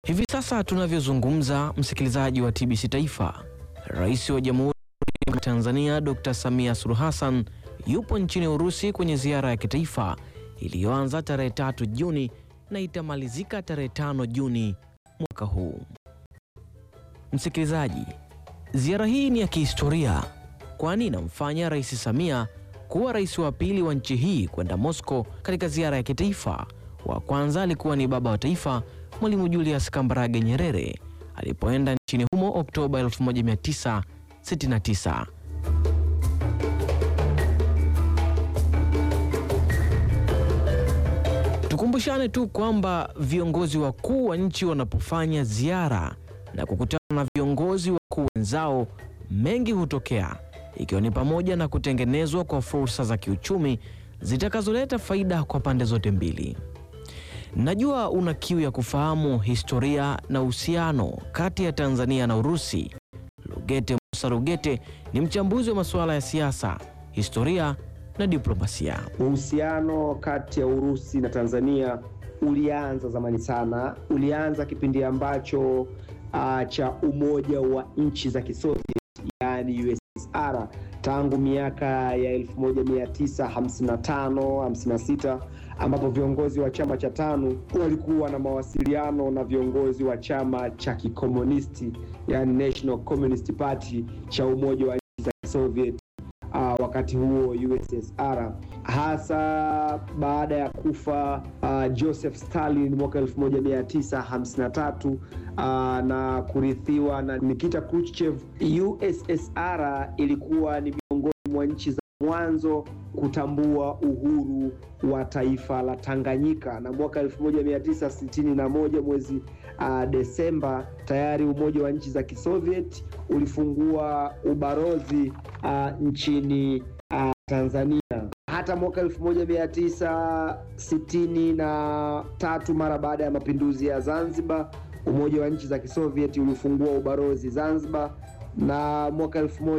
Hivi sasa tunavyozungumza, msikilizaji wa TBC Taifa, Rais wa Jamhuri ya Tanzania Dr. Samia Suluhu Hassan yupo nchini Urusi kwenye ziara ya kitaifa iliyoanza tarehe tatu Juni na itamalizika tarehe tano Juni mwaka huu. Msikilizaji, ziara hii ni ya kihistoria kwani inamfanya Rais Samia kuwa rais wa pili wa nchi hii kwenda Moscow katika ziara ya kitaifa. Wa kwanza alikuwa ni baba wa taifa Mwalimu Julius Kambarage Nyerere alipoenda nchini humo Oktoba 1969. Tukumbushane tu kwamba viongozi wakuu wa nchi wanapofanya ziara na kukutana na viongozi wakuu wenzao, mengi hutokea, ikiwa ni pamoja na kutengenezwa kwa fursa za kiuchumi zitakazoleta faida kwa pande zote mbili. Najua una kiu ya kufahamu historia na uhusiano kati ya Tanzania na Urusi. Lugete Musa Lugete ni mchambuzi wa masuala ya siasa, historia na diplomasia. Uhusiano kati ya Urusi na Tanzania ulianza zamani sana. Ulianza kipindi ambacho uh, cha umoja wa nchi za Kisoviet, yani USSR tangu miaka ya 1955 56 ambapo viongozi wa chama cha TANU walikuwa na mawasiliano na viongozi wa chama cha kikomunisti yani National Communist Party cha umoja wa nchi za Soviet uh, wakati huo USSR, hasa baada ya kufa uh, Joseph Stalin mwaka 1953 uh, na kurithiwa na Nikita Khrushchev. USSR ilikuwa ni miongoni mwa nchi za mwanzo kutambua uhuru wa taifa la Tanganyika na mwaka 1961 mwezi uh, Desemba tayari Umoja wa Nchi za Kisoviet ulifungua ubalozi uh, nchini uh, Tanzania. Hata mwaka 1963 mara baada ya mapinduzi ya Zanzibar, Umoja wa Nchi za Kisoviet ulifungua ubalozi Zanzibar na mwaka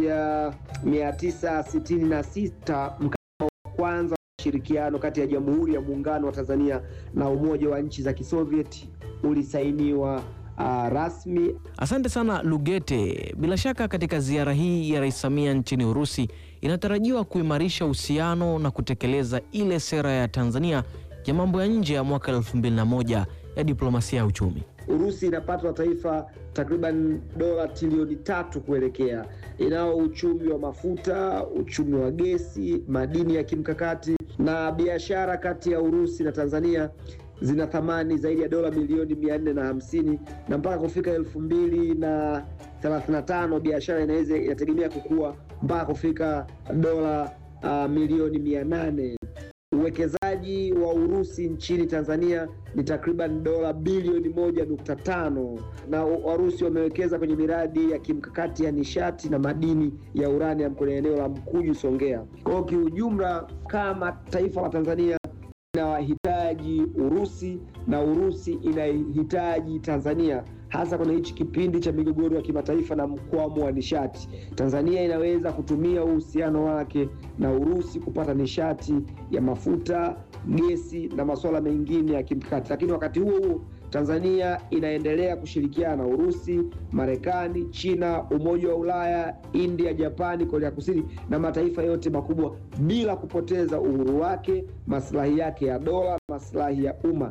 1966 mkataba wa kwanza wa ushirikiano kati ya Jamhuri ya Muungano wa Tanzania na Umoja wa Nchi za Kisoviet ulisainiwa uh, rasmi. Asante sana Lugete. Bila shaka katika ziara hii ya Rais Samia nchini Urusi inatarajiwa kuimarisha uhusiano na kutekeleza ile sera ya Tanzania ya mambo ya nje ya mwaka 2001 ya diplomasia ya uchumi. Urusi inapata taifa takriban dola trilioni tatu kuelekea. Inao uchumi wa mafuta, uchumi wa gesi, madini ya kimkakati na biashara kati ya Urusi na Tanzania zina thamani zaidi ya dola milioni mia nne na hamsini na mpaka kufika elfu mbili na thelathini na tano biashara inaweza inategemea kukua mpaka kufika dola uh, milioni mia nane. Uwekezaji wa Urusi nchini Tanzania ni takriban dola bilioni moja nukta tano na Warusi wamewekeza kwenye miradi ya kimkakati ya nishati na madini ya uranium kwenye eneo la Mkuju, Songea. Kwa hiyo kiujumla, kama taifa la Tanzania inawahitaji Urusi na Urusi inahitaji Tanzania, hasa kwenye hichi kipindi cha migogoro ya kimataifa na mkwamo wa nishati. Tanzania inaweza kutumia uhusiano wake na Urusi kupata nishati ya mafuta, gesi na masuala mengine ya kimkakati, lakini wakati huo huo Tanzania inaendelea kushirikiana na Urusi, Marekani, China, Umoja wa Ulaya, India, Japani, Korea Kusini na mataifa yote makubwa bila kupoteza uhuru wake, maslahi yake ya dola, maslahi ya umma.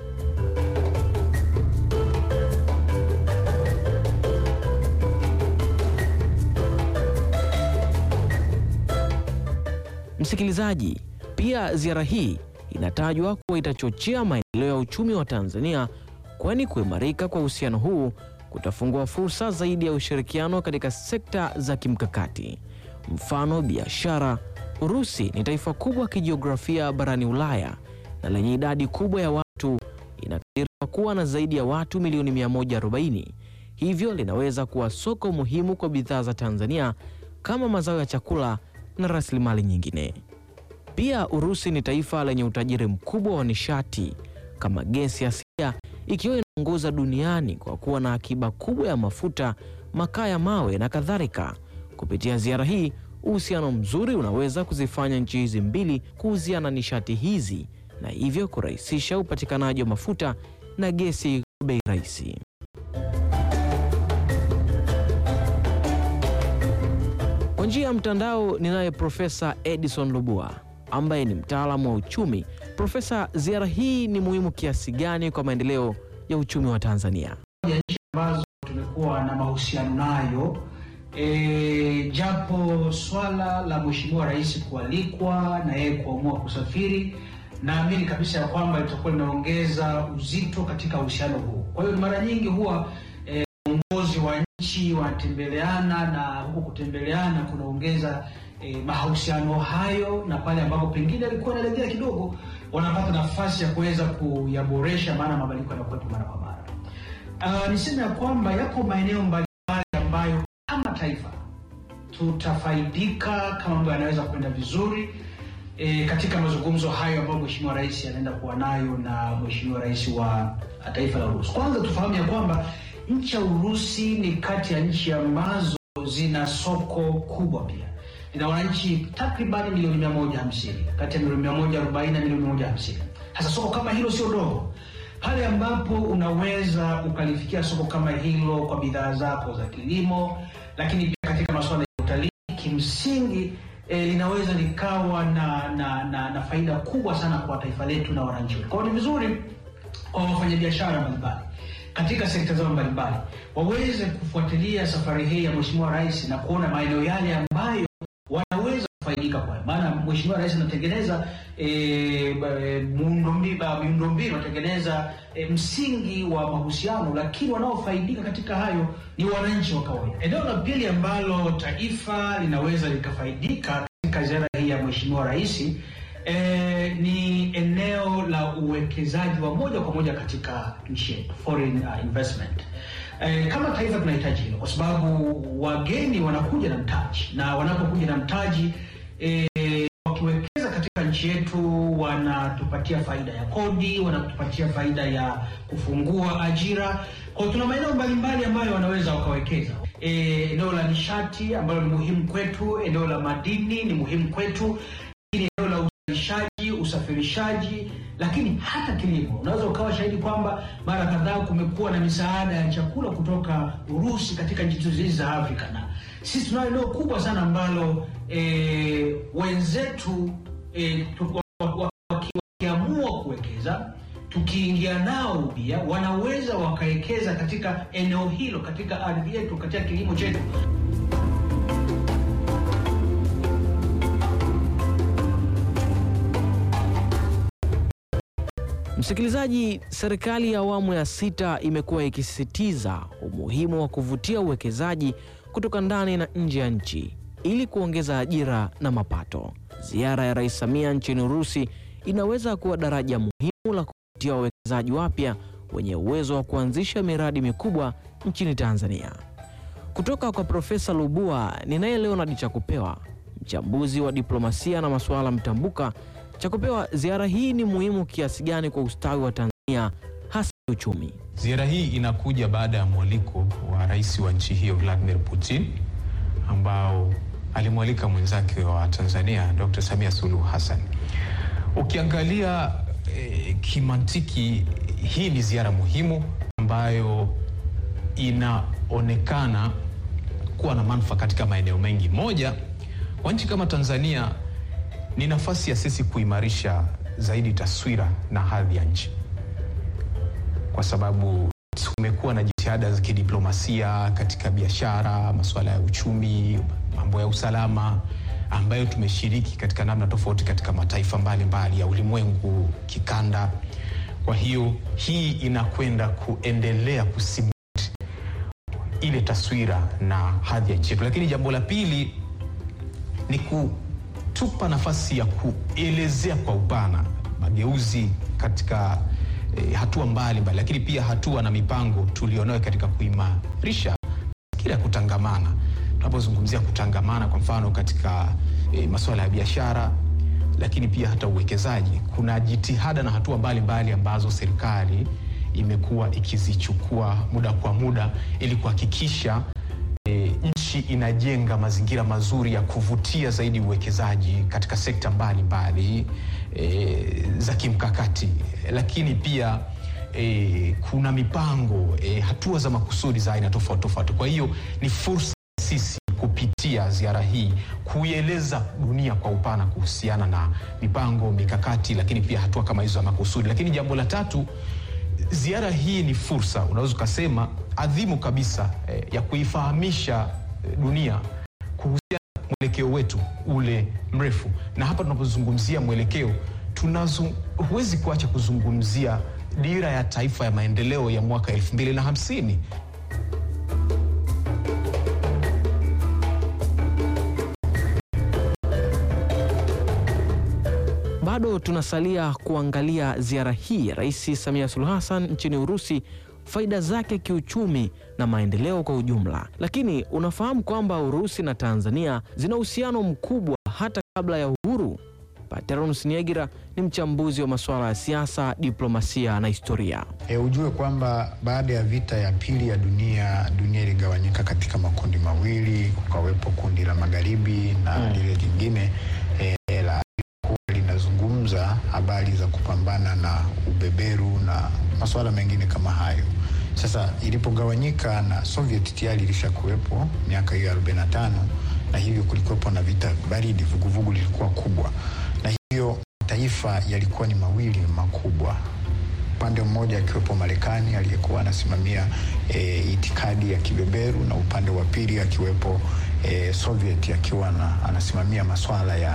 Msikilizaji, pia ziara hii inatajwa kuwa itachochea maendeleo ya uchumi wa Tanzania, kwani kuimarika kwa uhusiano huu kutafungua fursa zaidi ya ushirikiano katika sekta za kimkakati. Mfano, biashara. Urusi ni taifa kubwa kijiografia barani Ulaya na lenye idadi kubwa ya watu, inakadiriwa kuwa na zaidi ya watu milioni 140, hivyo linaweza kuwa soko muhimu kwa bidhaa za Tanzania kama mazao ya chakula na rasilimali nyingine. Pia Urusi ni taifa lenye utajiri mkubwa wa nishati kama gesi asilia, ikiwa inaongoza duniani kwa kuwa na akiba kubwa ya mafuta, makaa ya mawe na kadhalika. Kupitia ziara hii, uhusiano mzuri unaweza kuzifanya nchi hizi mbili kuuziana nishati hizi na hivyo kurahisisha upatikanaji wa mafuta na gesi bei rahisi. Kwa njia ya mtandao ninaye Profesa Edison Lubua ambaye ni mtaalamu wa uchumi. Profesa, ziara hii ni muhimu kiasi gani kwa maendeleo ya uchumi wa Tanzania? ya nchi ambazo tumekuwa na mahusiano nayo e, japo swala la Mheshimiwa Rais kualikwa na yeye kuamua kusafiri, naamini kabisa ya kwamba litakuwa linaongeza uzito katika uhusiano huu. Kwa hiyo mara nyingi huwa e, viongozi wa nchi wanatembeleana na huku kutembeleana kunaongeza e, mahusiano hayo, na pale ambapo pengine alikuwa analegea kidogo, wanapata nafasi ya kuweza kuyaboresha, maana mabadiliko yanakuwepo mara kwa mara. Uh, niseme ya kwamba yako maeneo mbalimbali ambayo kama taifa tutafaidika kama mambo yanaweza kwenda vizuri e, katika mazungumzo hayo ambayo Mheshimiwa Rais anaenda kuwa nayo na Mheshimiwa Rais wa taifa la Urusi. Kwanza tufahamu ya kwamba nchi ya Urusi ni kati ya nchi ambazo zina soko kubwa pia ina wananchi takriban milioni mia moja hamsini kati ya milioni mia moja arobaini na milioni mia moja hamsini Sasa soko kama hilo sio dogo pale ambapo unaweza ukalifikia soko kama hilo kwa bidhaa zako za kilimo, lakini pia katika masuala ya utalii, kimsingi eh, linaweza likawa na, na, na, na faida kubwa sana kwa taifa letu na wananchi wetu. Kwa hiyo ni vizuri kwa wafanyabiashara mbalimbali katika sekta zao mbalimbali waweze kufuatilia safari hii ya Mheshimiwa Rais na kuona maeneo yale ambayo wanaweza kufaidika kwayo, maana Mheshimiwa Rais anatengeneza e, miundombinu miundombinu anatengeneza e, msingi wa mahusiano, lakini wanaofaidika katika hayo ni wananchi wa kawaida. Eneo la pili ambalo taifa linaweza likafaidika katika ziara hii ya Mheshimiwa Rais e, ni eneo la uwekezaji wa moja kwa moja katika nchi yetu, foreign uh, investment. E, kama taifa tunahitaji hilo kwa sababu wageni wanakuja na mtaji, na wanapokuja na mtaji e, wakiwekeza katika nchi yetu wanatupatia faida ya kodi, wanatupatia faida ya kufungua ajira. Kwa hiyo tuna maeneo mbalimbali ambayo wanaweza wakawekeza. E, eneo la nishati ambalo ni muhimu kwetu, eneo la madini ni muhimu kwetu, lakini eneo la uzalishaji, usafirishaji, lakini hata kilimo. Unaweza ukawa shahidi kwamba mara kadhaa kumekuwa na misaada ya chakula kutoka Urusi katika nchi hizi za Afrika, na sisi tunalo eneo kubwa sana ambalo e, wenzetu e, wakiamua kuwekeza tukiingia nao pia wanaweza wakawekeza katika eneo hilo, katika ardhi yetu, katika kilimo chetu. Msikilizaji, serikali ya awamu ya sita imekuwa ikisisitiza umuhimu wa kuvutia uwekezaji kutoka ndani na nje ya nchi ili kuongeza ajira na mapato. Ziara ya Rais Samia nchini Urusi inaweza kuwa daraja muhimu la kuvutia wawekezaji wapya wenye uwezo wa kuanzisha miradi mikubwa nchini Tanzania. Kutoka kwa Profesa Lubua, ninaye Leonard Chakupewa, mchambuzi wa diplomasia na masuala mtambuka. Chakupewa, ziara hii ni muhimu kiasi gani kwa ustawi wa Tanzania hasa uchumi? Ziara hii inakuja baada ya mwaliko wa rais wa nchi hiyo Vladimir Putin ambao alimwalika mwenzake wa Tanzania Dr. Samia Suluhu Hassan. Ukiangalia eh, kimantiki hii ni ziara muhimu ambayo inaonekana kuwa na manufaa katika maeneo mengi. Moja, kwa nchi kama Tanzania ni nafasi ya sisi kuimarisha zaidi taswira na hadhi ya nchi, kwa sababu tumekuwa na jitihada za kidiplomasia katika biashara, masuala ya uchumi, mambo ya usalama ambayo tumeshiriki katika namna tofauti katika mataifa mbalimbali mbali ya ulimwengu kikanda. Kwa hiyo hii inakwenda kuendelea kusimamia ile taswira na hadhi ya nchi yetu, lakini jambo la pili ni kutupa nafasi ya kuelezea kwa upana mageuzi katika eh, hatua mbalimbali mbali, lakini pia hatua na mipango tulionayo katika kuimarisha mazingira ya kutangamana. Tunapozungumzia kutangamana, kwa mfano katika eh, masuala ya biashara, lakini pia hata uwekezaji, kuna jitihada na hatua mbalimbali mbali ambazo serikali imekuwa ikizichukua muda kwa muda ili kuhakikisha e, nchi inajenga mazingira mazuri ya kuvutia zaidi uwekezaji katika sekta mbalimbali mbali, e, za kimkakati, lakini pia e, kuna mipango e, hatua za makusudi za aina tofauti tofauti. Kwa hiyo ni fursa sisi kupitia ziara hii kuieleza dunia kwa upana kuhusiana na mipango, mikakati, lakini pia hatua kama hizo za makusudi. Lakini jambo la tatu, ziara hii ni fursa, unaweza ukasema adhimu kabisa eh, ya kuifahamisha eh, dunia kuhusiana na mwelekeo wetu ule mrefu. Na hapa tunapozungumzia mwelekeo, tunazo huwezi kuacha kuzungumzia dira ya taifa ya maendeleo ya mwaka elfu mbili na hamsini. Bado tunasalia kuangalia ziara hii ya Rais Samia Suluhu Hassan nchini Urusi, faida zake kiuchumi na maendeleo kwa ujumla. Lakini unafahamu kwamba Urusi na Tanzania zina uhusiano mkubwa hata kabla ya uhuru? Pateros Niegira ni mchambuzi wa masuala ya siasa, diplomasia na historia. E, ujue kwamba baada ya vita ya pili ya dunia, dunia iligawanyika katika makundi mawili, kukawepo kundi la magharibi na lile jingine e, la kuwa linazungumza habari za kupambana na ubeberu na masuala mengine kama hayo. Sasa ilipogawanyika na Soviet tayari ilishakuwepo miaka hiyo 45 na hivyo kulikuwepo na vita baridi, vuguvugu lilikuwa kubwa, na hivyo mataifa yalikuwa ni mawili makubwa upande mmoja akiwepo Marekani aliyekuwa anasimamia e, itikadi ya kibeberu na upande wa pili akiwepo e, Soviet akiwa na, anasimamia maswala ya